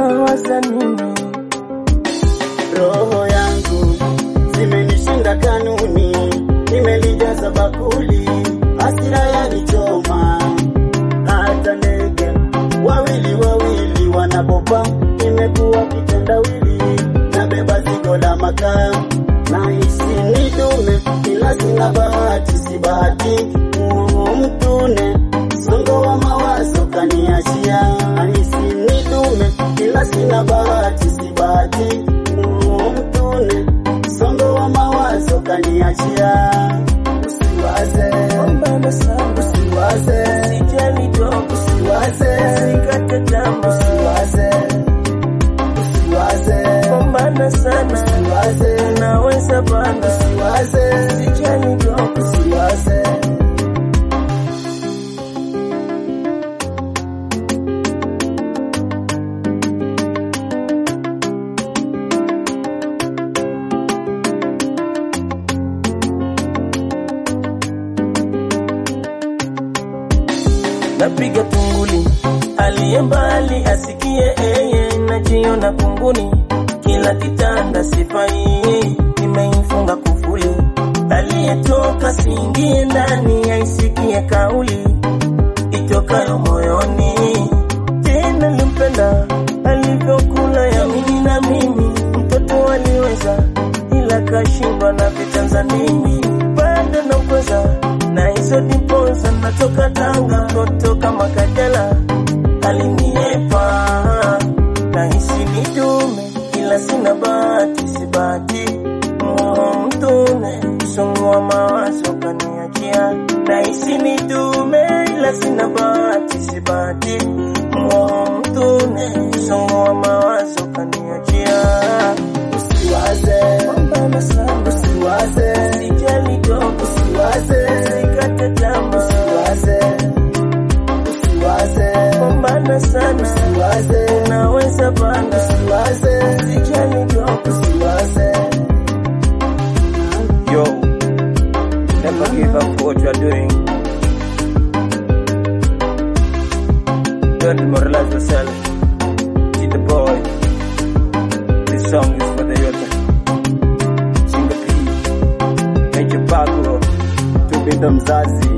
unawaza nini? roho yangu zimenishinda kanuni, nimelijaza bakuli, hasira yanichoma, hata ndege wawili wawili wanapopa, imekuwa kitendawili, nabeba zigo la makaa, nahisi ni dume, ila sina bahati, si bahati Mungu mtune, songo wa mawazo kaniachia, nahisi ni dume, ila sina bahati, si bahati Mungu mtune, songo wa mawazo kaniachia, usiwaze Pambana sana, usiwaze sijali dogo, usiwaze sikate tamaa, usiwaze usiwaze pambana sana, usiwaze unaweza bana, usiwaze sijali dogo, usiwaze napiga tunguli, aliye mbali asikie, eye najiona kunguni, kila kitanda sifai, nimeifunga kufuli, aliyetoka siingie ndani, aisikie kauli itokayo moyoni, tena limpenda alivyokula yamini na mimi, mtoto aliweza ila kashindwa na vitanzanini, bado nakweza na hizo dimpoza, natoka Tanga, mtoto kama Kajala aliniepa, nahisi ni dume, ila sina bahati, si bahati Moyo mtune, msongo wa mawazo kaniachia, nahisi ni dume, ila sina bahati, si bahati Moyo mtune, msongo wa mawazo kaniachia, usiwaze pambana sana, usiwaze sijali dogo, usiwaze sikate tamaa, usiwaze usiwaze pambana sana, usiwaze unaweza bana, usiwaze sijali dogo, usiwaze Yo, never give up what you are doing. Don't demoralize yourself. Keep the boy. This song is for the youth. Single P. Major Paco. tupinde mzazi